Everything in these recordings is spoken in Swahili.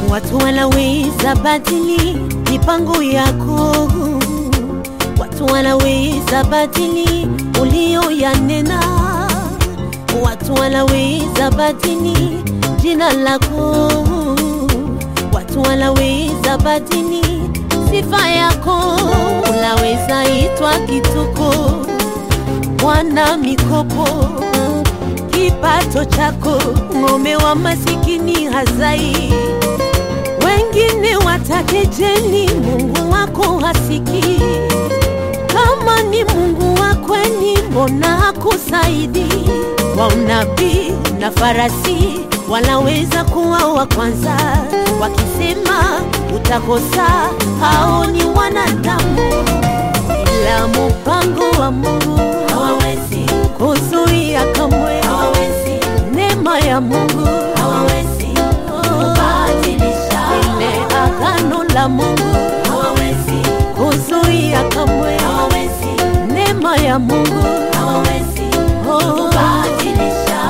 Watu wanaweza badili mipango yako, watu wanaweza badili ulioyanena, watu wanaweza badili jina lako, watu wanaweza badili sifa yako. Unaweza itwa kituko, mwana mikopo, kipato chako, ng'ombe wa masikini hazai wengine watakejeli, Mungu wako hasiki. Kama ni Mungu wa kweli, mbona hakusaidi? Wa unabii na farasi wanaweza kuwa wa kwanza, wakisema utakosa. Hao ni wanadamu, ila mpango wa Mungu hawawezi kuzuia kamwe, hawawezi neema ya Mungu hawawezi kubadilisha ile agano la Mungu hawawezi kuzuia kamwe, hawawezi neema ya Mungu hawawezi kubadilisha.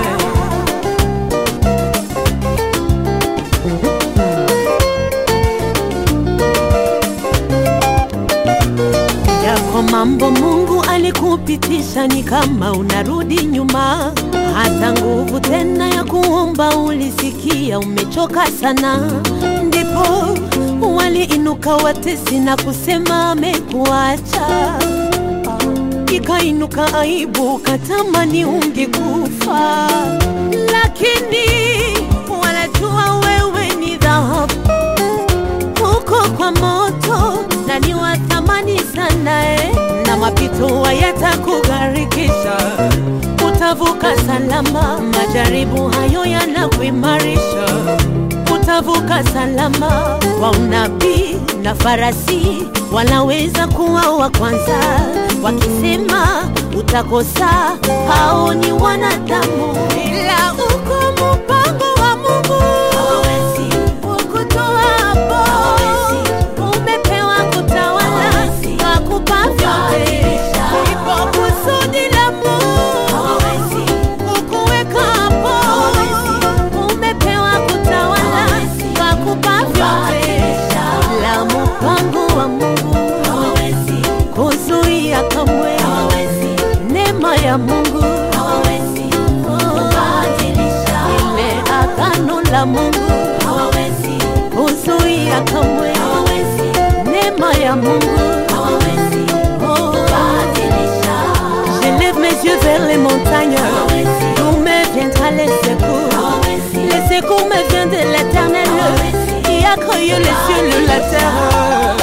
Yako mambo Mungu alikupitisha ni kama unarudi nyuma, hata nguvu tena ya kuomba ulisikia umechoka sana, ndipo waliinuka watesi na kusema amekuacha. Ikainuka aibu, katamani ungekufa, lakini wanajua wewe ni dhahabu huko kwa moto na ni wa thamani sana eh, na mapito hayatakugharikisha, utavuka salama. Majaribu hayo yanakuimarisha, utavuka salama. Wa unabii na farasi wanaweza kuwa wa kwanza, wakisema utakosa. Hao ni wanadamu, ila uko mpango wa Mungu hawawezi kukutoa hapo. Umepewa kutawala, kakupa vyote, ipo kusudi la Mungu kukuweka hapo. Umepewa kutawala, kakupa vyote, la mpango wa Mungu kuzuia kamwe, neema ya Mungu ile agano la Mungu kuzuia kamwe, neema ya Mungu J'élève mes yeux vers les montagnes, d'où me viendra les secours. Les secours me viennent de l'éternel, qui a créé les cieux et la terre.